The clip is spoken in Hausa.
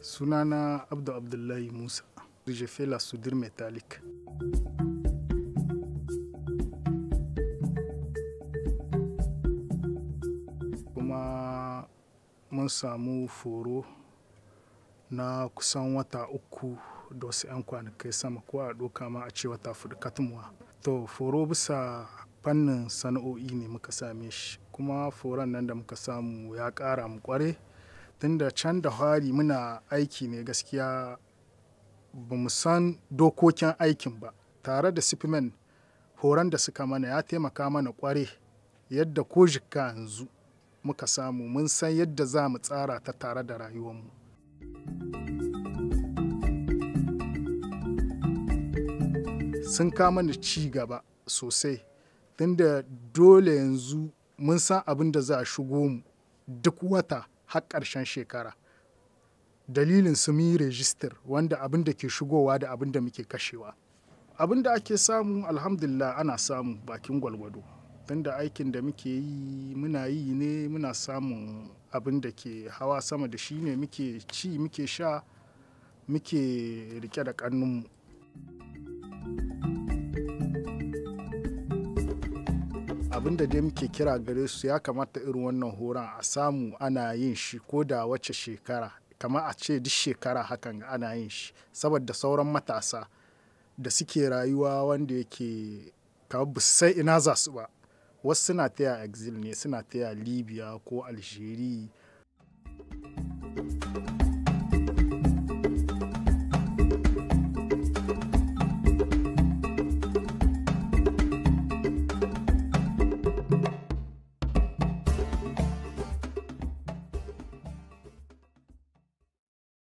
sunana abdu abdullahi musa je fais la soudure métallique kuma mun samu foro na kusan wata uku da wasu 'yan kwanakai sama ko a doka ma a ce wata fudu katmuwa to foro bisa fannin sana'o'i ne muka same shi kuma foron nan da muka samu ya ƙara mu kware tunda can da hari muna aiki ne gaskiya ba mu san dokokin aikin ba tare da sifimen horon da suka mana ya taimaka mana kware yadda ko jikka yanzu muka samu mun san yadda za mu tsara ta tare da rayuwarmu sun kama da ci gaba sosai tunda dole yanzu mun san abin da za a shigo mu duk wata har ƙarshen shekara dalilin su yi rejistar wanda abin da ke shigowa da abin da muke kashewa abin da ake samu alhamdulillah ana samu bakin gwalgwado tunda aikin da muke yi muna yi ne muna samun abin da ke hawa sama da shi ne muke ci muke sha muke rike da kannunmu abin da dai muke kira gare su ya kamata irin wannan horon a samu ana yin shi ko da wace shekara kamar a ce duk shekara hakan ana yin shi saboda sauran matasa da suke rayuwa wanda yake kamar ba sai ina za su ba wasu suna taya exil ne suna taya libya ko algeria